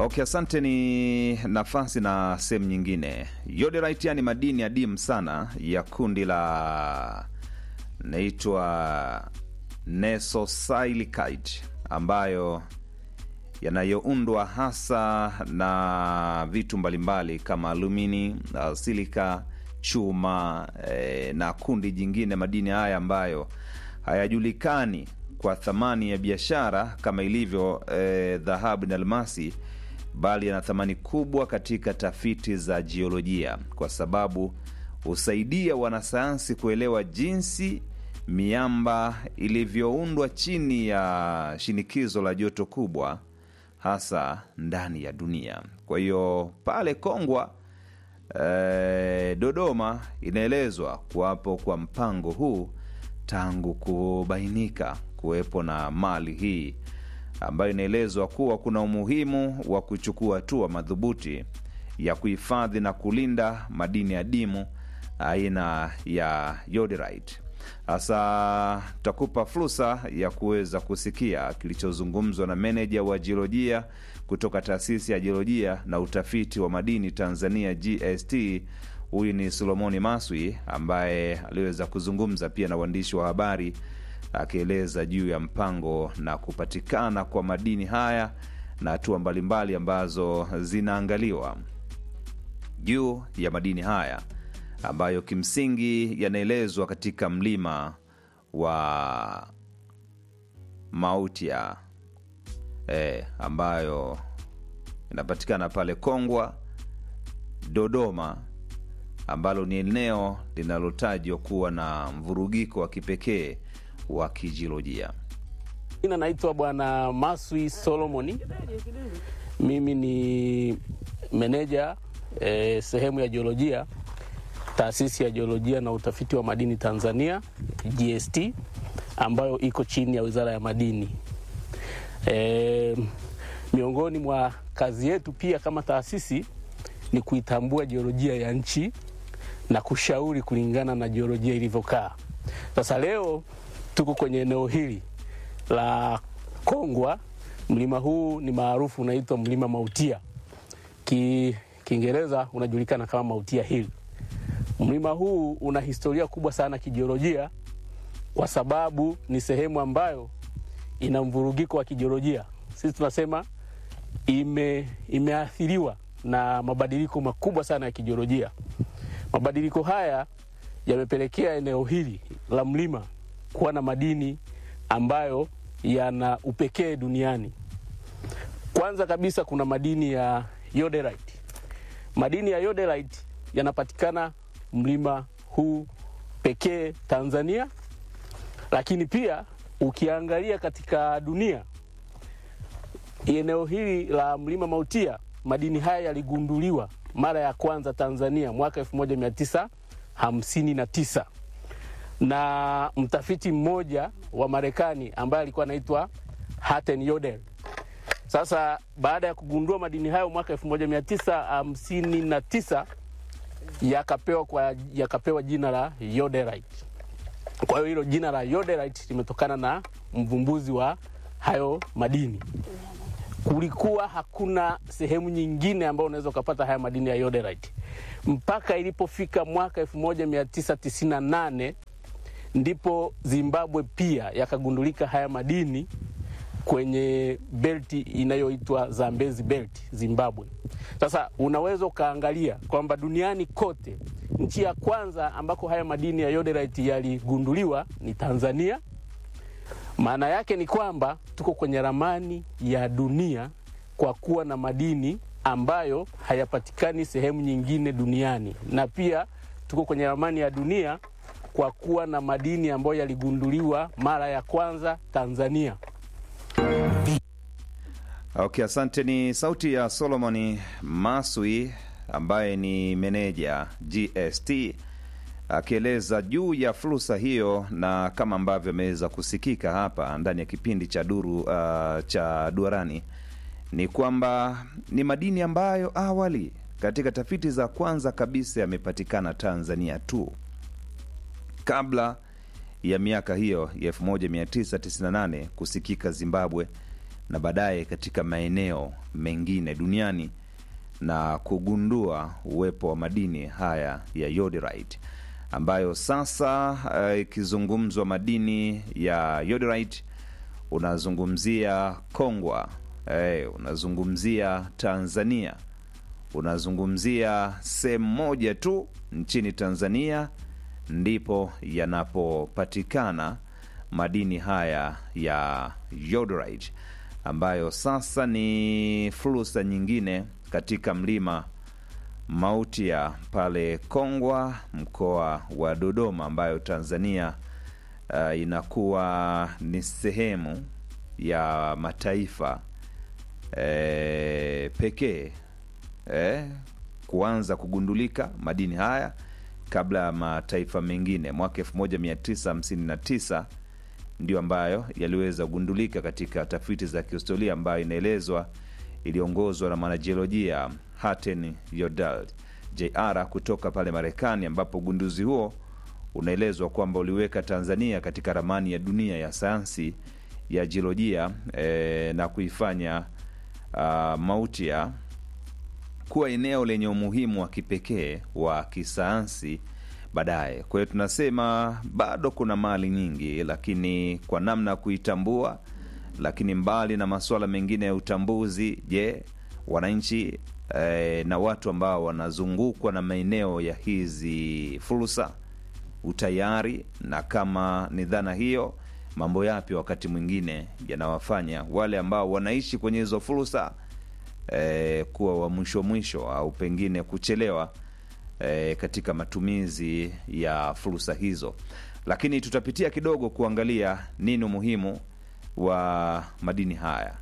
Okay, asante. Ni nafasi na sehemu nyingine. Yoderite ni madini adimu sana ya kundi la naitwa nesosilicate ambayo yanayoundwa hasa na vitu mbalimbali kama alumini, uh, silika, chuma eh, na kundi jingine madini haya ambayo hayajulikani kwa thamani ya biashara kama ilivyo eh, dhahabu na almasi, bali yana thamani kubwa katika tafiti za jiolojia kwa sababu husaidia wanasayansi kuelewa jinsi miamba ilivyoundwa chini ya shinikizo la joto kubwa hasa ndani ya dunia. Kwa hiyo pale Kongwa eh, Dodoma inaelezwa kuwapo kwa mpango huu tangu kubainika kuwepo na mali hii ambayo inaelezwa kuwa kuna umuhimu wa kuchukua hatua madhubuti ya kuhifadhi na kulinda madini adimu aina ya yoderite. Sasa tutakupa fursa ya kuweza kusikia kilichozungumzwa na meneja wa jiolojia kutoka taasisi ya jiolojia na utafiti wa madini Tanzania GST. Huyu ni Solomoni Maswi ambaye aliweza kuzungumza pia na waandishi wa habari akieleza juu ya mpango na kupatikana kwa madini haya na hatua mbalimbali ambazo zinaangaliwa juu ya madini haya ambayo kimsingi yanaelezwa katika mlima wa Mautia e, ambayo inapatikana pale Kongwa, Dodoma, ambalo ni eneo linalotajwa kuwa na mvurugiko wa kipekee wa kijiolojia. Jina naitwa Bwana Maswi Solomoni. Mimi ni meneja eh, sehemu ya jiolojia taasisi ya jiolojia na utafiti wa madini Tanzania GST, ambayo iko chini ya Wizara ya Madini. E, miongoni mwa kazi yetu pia kama taasisi ni kuitambua jiolojia ya nchi na kushauri kulingana na jiolojia ilivyokaa. Sasa leo tuko kwenye eneo hili la Kongwa. Mlima huu ni maarufu unaitwa mlima Mautia, ki Kiingereza unajulikana kama Mautia Hill. Mlima huu una historia kubwa sana kijiolojia, kwa sababu ni sehemu ambayo ina mvurugiko wa kijiolojia. Sisi tunasema ime, imeathiriwa na mabadiliko makubwa sana ya kijiolojia. Mabadiliko haya yamepelekea eneo hili la mlima kuwa na madini ambayo yana upekee duniani. Kwanza kabisa kuna madini ya yoderite. Madini ya yoderite yanapatikana mlima huu pekee Tanzania, lakini pia ukiangalia katika dunia, eneo hili la mlima Mautia, madini haya yaligunduliwa mara ya kwanza Tanzania mwaka 1959 na mtafiti mmoja wa Marekani ambaye alikuwa anaitwa Hatten Yodel. Sasa baada ya kugundua madini hayo mwaka 1959 yakapewa kwa yakapewa jina la yoderite. Kwa hiyo hilo jina la yoderite limetokana na mvumbuzi wa hayo madini. Kulikuwa hakuna sehemu nyingine ambayo unaweza ukapata haya madini ya yoderite mpaka ilipofika mwaka 1998 ndipo Zimbabwe pia yakagundulika haya madini kwenye belti inayoitwa Zambezi Belt Zimbabwe. Sasa unaweza ukaangalia kwamba duniani kote nchi ya kwanza ambako haya madini ya yoderite yaligunduliwa ni Tanzania. Maana yake ni kwamba tuko kwenye ramani ya dunia kwa kuwa na madini ambayo hayapatikani sehemu nyingine duniani, na pia tuko kwenye ramani ya dunia kwa kuwa na madini ambayo yaligunduliwa mara ya kwanza Tanzania. Okay, asante. Ni sauti ya Solomon Maswi ambaye ni meneja GST akieleza juu ya fursa hiyo, na kama ambavyo ameweza kusikika hapa ndani ya kipindi cha duru uh, cha duarani ni kwamba ni madini ambayo awali katika tafiti za kwanza kabisa yamepatikana Tanzania tu kabla ya miaka hiyo ya 1998 kusikika Zimbabwe na baadaye katika maeneo mengine duniani na kugundua uwepo wa madini haya ya yoderite ambayo sasa ikizungumzwa madini ya yoderite unazungumzia Kongwa eh, unazungumzia Tanzania, unazungumzia sehemu moja tu nchini Tanzania ndipo yanapopatikana madini haya ya yoderite ambayo sasa ni fursa nyingine katika mlima Mautia pale Kongwa, mkoa wa Dodoma, ambayo Tanzania uh, inakuwa ni sehemu ya mataifa e, pekee e, kuanza kugundulika madini haya kabla ya mataifa mengine. Mwaka 1959 ndio ambayo yaliweza kugundulika katika tafiti za kihistoria ambayo inaelezwa iliongozwa na mwanajiolojia Hatten Yodal Jr kutoka pale Marekani, ambapo ugunduzi huo unaelezwa kwamba uliweka Tanzania katika ramani ya dunia ya sayansi ya jiolojia e, na kuifanya uh, Mautia kuwa eneo lenye umuhimu wa kipekee wa kisayansi baadaye. Kwa hiyo tunasema bado kuna mali nyingi, lakini kwa namna ya kuitambua. Lakini mbali na masuala mengine ya utambuzi, je, wananchi eh, na watu ambao wanazungukwa na maeneo ya hizi fursa utayari, na kama ni dhana hiyo, mambo yapi wakati mwingine yanawafanya wale ambao wanaishi kwenye hizo fursa eh, kuwa wa mwisho mwisho au pengine kuchelewa e, katika matumizi ya fursa hizo, lakini tutapitia kidogo kuangalia nini umuhimu wa madini haya.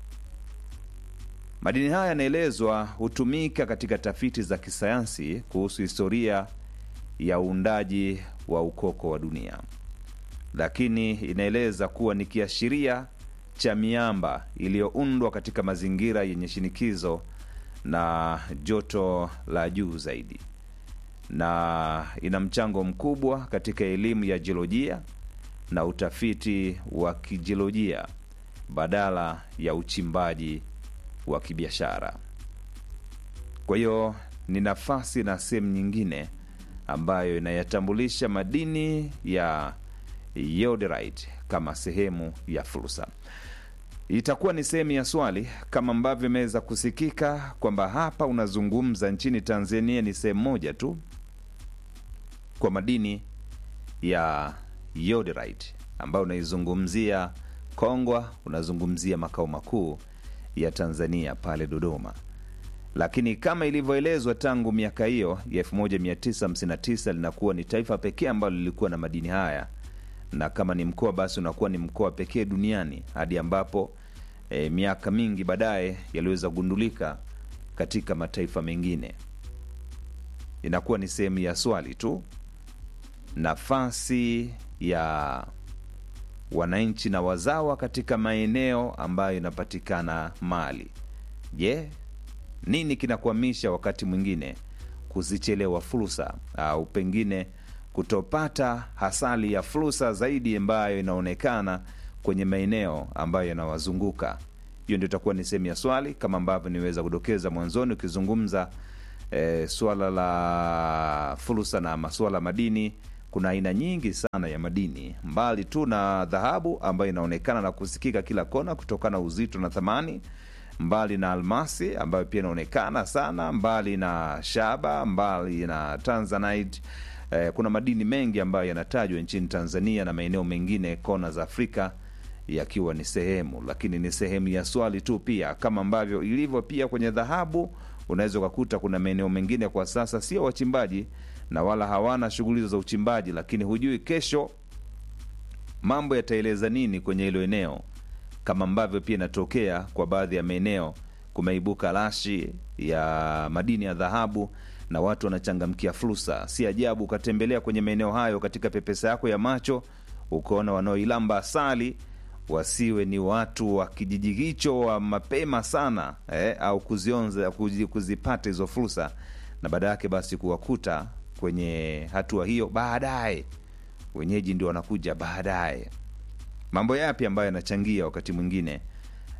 Madini haya yanaelezwa hutumika katika tafiti za kisayansi kuhusu historia ya uundaji wa ukoko wa dunia, lakini inaeleza kuwa ni kiashiria cha miamba iliyoundwa katika mazingira yenye shinikizo na joto la juu zaidi na ina mchango mkubwa katika elimu ya jiolojia na utafiti wa kijiolojia badala ya uchimbaji wa kibiashara. Kwa hiyo ni nafasi na sehemu nyingine ambayo inayatambulisha madini ya yoderite kama sehemu ya fursa. Itakuwa ni sehemu ya swali kama ambavyo imeweza kusikika kwamba hapa unazungumza nchini Tanzania ni sehemu moja tu kwa madini ya yoderite ambayo unaizungumzia Kongwa, unazungumzia makao makuu ya Tanzania pale Dodoma. Lakini kama ilivyoelezwa tangu miaka hiyo ya 1959 linakuwa ni taifa pekee ambalo lilikuwa na madini haya, na kama ni mkoa basi unakuwa ni mkoa pekee duniani hadi ambapo e, miaka mingi baadaye yaliweza kugundulika katika mataifa mengine. Inakuwa ni sehemu ya swali tu nafasi ya wananchi na wazawa katika maeneo ambayo inapatikana mali. Je, nini kinakwamisha wakati mwingine kuzichelewa fursa au pengine kutopata hasali ya fursa zaidi ambayo inaonekana kwenye maeneo ambayo yanawazunguka? Hiyo ndio itakuwa ni sehemu ya swali, kama ambavyo niweza kudokeza mwanzoni ukizungumza e, suala la fursa na masuala madini kuna aina nyingi sana ya madini mbali tu na dhahabu ambayo inaonekana na kusikika kila kona kutokana na uzito na thamani, mbali na almasi ambayo pia inaonekana sana, mbali na shaba, mbali na tanzanite. Eh, kuna madini mengi ambayo yanatajwa nchini Tanzania na maeneo mengine kona za Afrika yakiwa ni sehemu, lakini ni sehemu ya swali tu, pia kama ambavyo ilivyo pia kwenye dhahabu. Unaweza ukakuta kuna maeneo mengine kwa sasa sio wachimbaji na wala hawana shughuli za uchimbaji, lakini hujui kesho mambo yataeleza nini kwenye hilo eneo, kama ambavyo pia inatokea kwa baadhi ya maeneo. Kumeibuka rashi ya madini ya dhahabu na watu wanachangamkia fursa. Si ajabu ukatembelea kwenye maeneo hayo katika pepesa yako ya macho ukaona wanaoilamba asali wasiwe ni watu wa kijiji hicho wa mapema sana eh, au kuzionza kuzipata hizo fursa, na baada yake basi kuwakuta kwenye hatua hiyo baadaye, wenyeji ndio wanakuja baadaye. Mambo yapi ambayo yanachangia wakati mwingine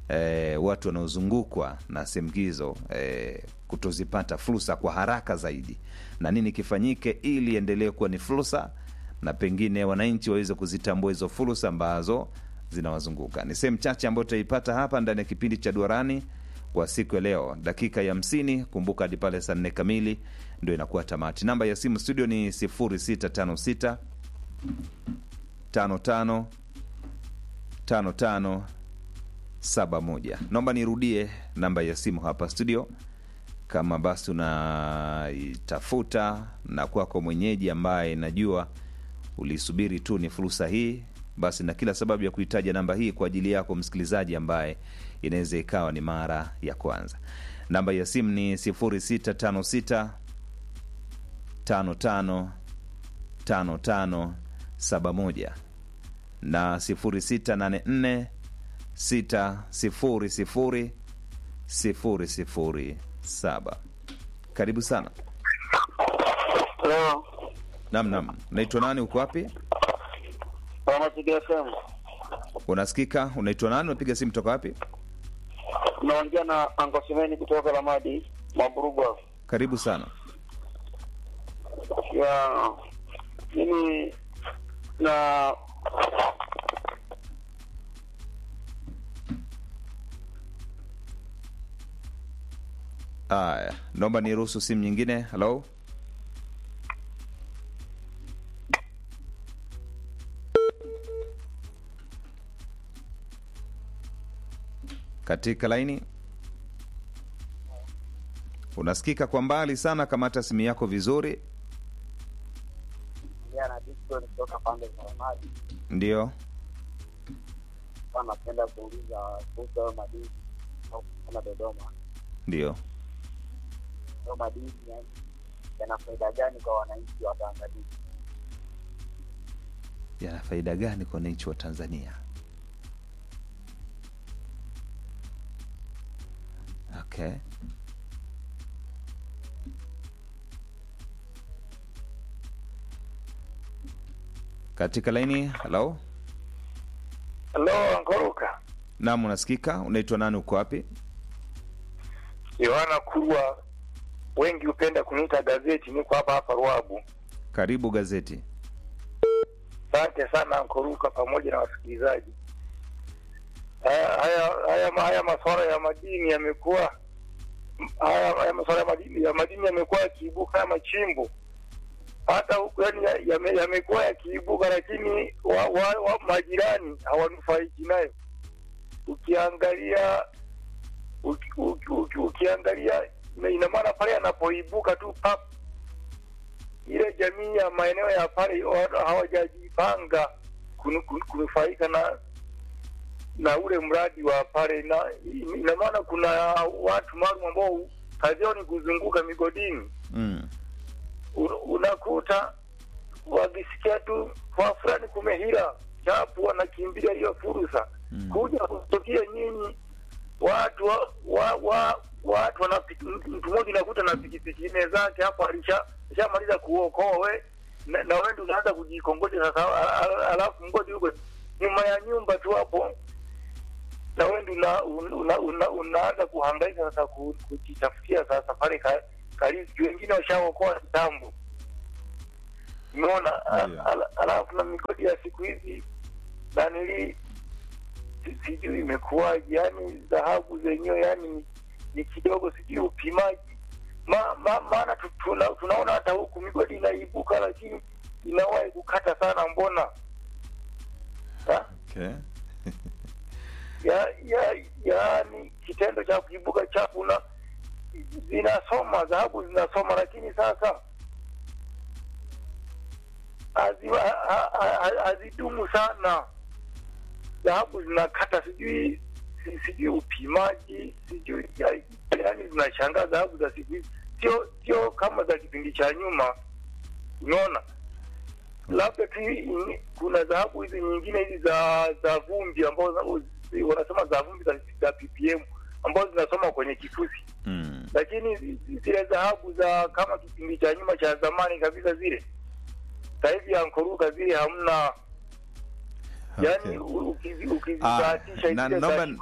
eh, watu wanaozungukwa na sehemu hizo eh, kutozipata fursa kwa haraka zaidi, na nini kifanyike ili endelee kuwa ni fursa na pengine wananchi waweze kuzitambua hizo fursa ambazo zinawazunguka. Ni sehemu chache ambayo tutaipata hapa ndani ya kipindi cha Duarani kwa siku ya leo, dakika ya hamsini. Kumbuka hadi pale saa nne kamili ndio inakuwa tamati. Namba ya simu studio ni 0656 55 55 71. Naomba nirudie namba ya simu hapa studio, kama basi unaitafuta na kwako mwenyeji ambaye najua ulisubiri tu ni fursa hii, basi na kila sababu ya kuitaja namba hii kwa ajili yako msikilizaji ambaye inaweza ikawa ni mara ya kwanza. Namba ya simu ni 0656 55 55 71 na 0684 600 007. Karibu sana. Hello. Nam, nam, naitwa nani? Uko wapi? Wanasikia FM. Unasikika? Unaitwa nani? Unapiga simu toka wapi? Naongea na Anko Simeni kutoka Lamadi Maburugwa. Karibu sana. Ya mimi na Aya, naomba niruhusu simu nyingine. Halo, katika laini unasikika kwa mbali sana. Kamata simu yako vizuri. na Dickson kutoka pande za Lamadi. Ndio, Napenda kuuliza kuhusu hayo madini au kuna Dodoma. ndio. Hayo madini yani yana faida gani kwa wananchi wa Tanzania? Yana faida gani kwa wananchi wa Tanzania? Okay. Katika laini, halo. Hello, Ankoruka. Naam, unasikika. Unaitwa nani? Uko wapi? Yohana Kurwa, wengi hupenda kuniita gazeti. Niko hapa hapa Ruabu. Karibu gazeti. Asante sana Ankoruka pamoja na wasikilizaji. Haya haya haya, haya masuala ya madini yamekuwa haya, haya masuala ya madini ya madini yamekuwa yakiibuka ya machimbo hata huku yani yame- yamekuwa yakiibuka, lakini wa, wa, wa majirani hawanufaiki nayo. Ukiangalia uki, uki, uki, ukiangalia ina- ina maana pale yanapoibuka tu pap ile jamii ya maeneo ya pale wa- hawajajipanga kunu- kunu- kunufaika na na ule mradi wa pale, na ina maana kuna watu maalum ambao kazi yao ni kuzunguka migodini Mm. Un- unakuta wakisikia tu kwa fulani kumehira chapu, wanakimbilia hiyo fursa Mm. kuja kutokea nyinyi watu wa, wa, wa, watu wana mtu mmoja unakuta na pikipiki nne zake hapo alisha alishamaliza kuokoa we na, na wewe ndio unaanza kujikongoja sasa, al- al- alafu mgodi huko nyuma ya nyumba tu hapo na wewe ndio una, una, una, unaanza kuhangaika sasa ku- kujitafutia sasa pale ka- karibu, wengine washaokoa kitambo. Umeona? A- Ndio. ala- Alafu na migodi ya siku hizi nanili si- sijui imekuwaje, yani dhahabu zenyewe yani ni kidogo, sijui upimaji ma, ma, maana tu- tuna, tunaona hata huku migodi inaibuka, lakini inawahi kukata sana, mbona ha? Okay. ya ya yaani kitendo cha kuibuka chafu na zinasoma dhahabu zinasoma, lakini sasa hazi- ha- ha- ha- hazidumu sana. Dhahabu zinakata, sijui si- sijui upimaji, sijui ya- yaani zinashangaa dhahabu za siku hizi sio sio kama za kipindi cha nyuma. Unaona, labda tu ini- kuna dhahabu hizi nyingine hizi za za vumbi ambazo za- wanasema za vumbi za, za ppm ambazo zinasoma kwenye kifusi, Mm. lakini zi- zile dhahabu za kama kipindi cha nyuma cha zamani kabisa zile sasa hivi ankoruka zile hamna Okay. yani ukizi- Ah, ukizibahatisha na- zile naomba- za kikole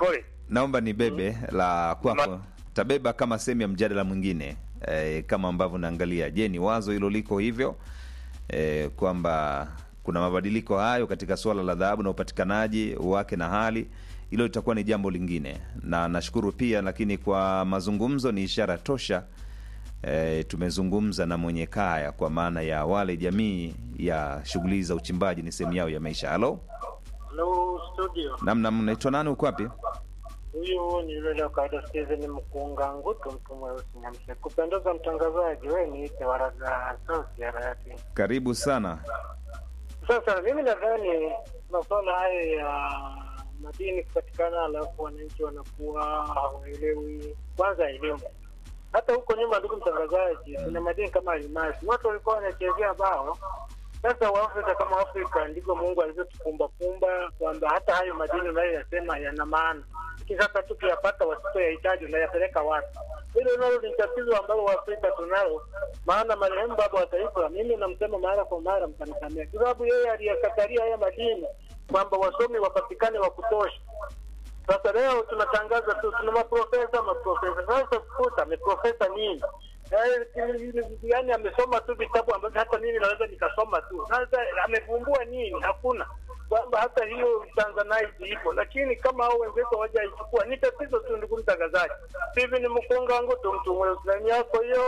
naomba ni bebe la kwako Ma- tabeba kama sehemu ya mjadala mwingine e, kama ambavyo naangalia je ni wazo hilo liko hivyo e, kwamba kuna mabadiliko hayo katika suala la dhahabu na upatikanaji wake na hali hilo litakuwa ni jambo lingine na nashukuru pia lakini kwa mazungumzo ni ishara tosha e, tumezungumza na mwenye kaya kwa maana ya wale jamii ya shughuli za uchimbaji ni sehemu yao ya maisha halo Hello studio. namnam naitwa nani uko wapi Huyu ni yule kawaida Steven Mkunga Ngutu, mtu mweusi Nyamse. Kupendeza mtangazaji, wewe niite waraga sauti ya rayati. karibu sana Sasa mimi nadhani masuala haya ya madini kupatikana, alafu wananchi wanakuwa hawaelewi kwanza elimu. Hata huko nyuma, ndugu mtangazaji, kuna madini kama almasi, watu walikuwa wanachezea bao. Sasa Waafrika kama Afrika ndivyo Mungu alivyotupumbapumba kwamba hata hayo madini unayoyasema yana maana, lakini sasa tukiyapata wasipoyahitaji unayapeleka wapi? Hilo nalo ni tatizo ambalo Waafrika tunalo, maana marehemu baba wa taifa, mimi namsema mara kwa mara, mkanisamea, kwa sababu yeye aliyekatalia haya madini kwamba wasomi wapatikane wa kutosha. Sasa leo tunatangaza tu tuna maprofesa maprofesa. Sasa kuta ameprofesa nini? Eh, Yaani amesoma tu vitabu ambavyo hata mimi naweza nikasoma tu. Sasa amevumbua nini? Hakuna kwamba hata hiyo Tanzanite ipo, lakini kama hao wenzetu hawajaichukua ni tatizo tu, ndugu mtangazaji. Hivi ni mkunga wangu tu mtu mweusi yako hiyo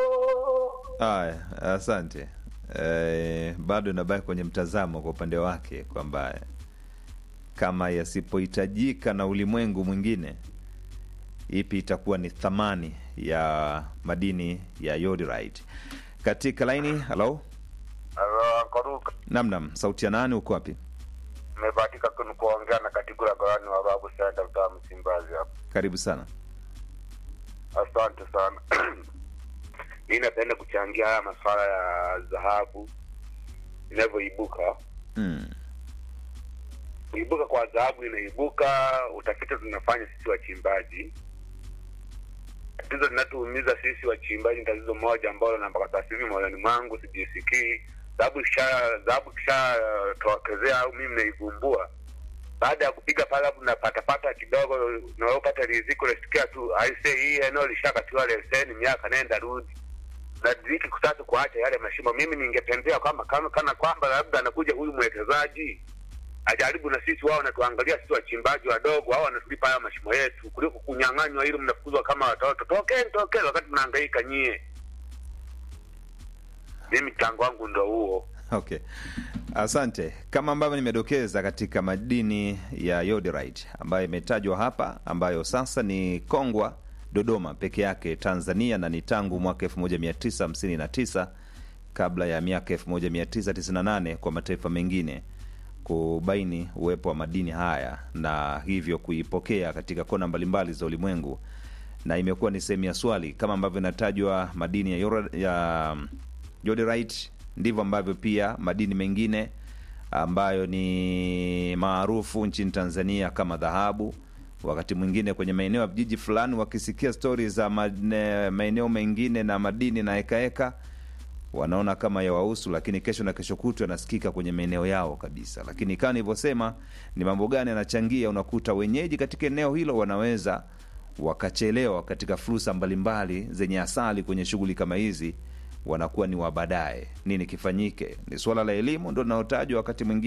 Haya, asante. E, bado inabaki kwenye mtazamo kwa upande wake kwamba kama yasipohitajika na ulimwengu mwingine, ipi itakuwa ni thamani ya madini ya iodide. Katika laini, halo, Koruka namnam, sauti ya nani, uko wapi? nimebahatika ku- kuongea na katigura gawani wa Ruabu Senta mtaa Msimbazi hapa. Karibu sana. Asante sana. Mimi napenda kuchangia haya masuala ya dhahabu inavyoibuka. Mm. Kuibuka kwa dhahabu inaibuka, utafiti tunafanya sisi wachimbaji. Tatizo linatuumiza sisi wachimbaji ni tatizo moja ambalo na mpaka sasa hivi moyoni mwangu sijisikii. Dhahabu kisha dhahabu kisha tokezea au mimi naivumbua baada ya kupiga pale hapo napatapata kidogo, naopata riziki, unasikia tu aise, hii eneo lishakatiwa leseni, miaka nenda rudi na riziki kutatu kuacha yale mashimo. Mimi ningependea kwamba kama kana kwamba labda anakuja huyu mwekezaji ajaribu na sisi, wao wanatuangalia sisi wachimbaji wadogo, wao wanatulipa haya mashimo yetu, kuliko kunyang'anywa ili mnafukuzwa kama watoto. Tokeni, tokeni, wakati mnahangaika nyie. Mimi mchango wangu ndo huo. Okay, asante. Kama ambavyo nimedokeza katika madini ya iodide ambayo imetajwa hapa, ambayo sasa ni Kongwa, Dodoma peke yake Tanzania, na ni tangu mwaka 1959 kabla ya miaka 1998 kwa mataifa mengine kubaini uwepo wa madini haya na hivyo kuipokea katika kona mbalimbali za ulimwengu, na imekuwa ni sehemu ya swali kama ambavyo inatajwa madini ya, yora- ya iodide, ndivyo ambavyo pia madini mengine ambayo ni maarufu nchini Tanzania kama dhahabu. Wakati mwingine kwenye maeneo ya vijiji fulani, wakisikia stori za mane- maeneo mengine na madini na hekaheka wanaona kama ya wahusu, lakini kesho na kesho kutwa yanasikika kwenye maeneo yao kabisa. Lakini kama nilivyosema, ni mambo gani yanachangia? Unakuta wenyeji katika eneo hilo wanaweza wakachelewa katika fursa mbalimbali zenye asali kwenye shughuli kama hizi, wanakuwa ni wa baadaye. Nini kifanyike? Ni suala la elimu ndo linalotajwa wakati mwingine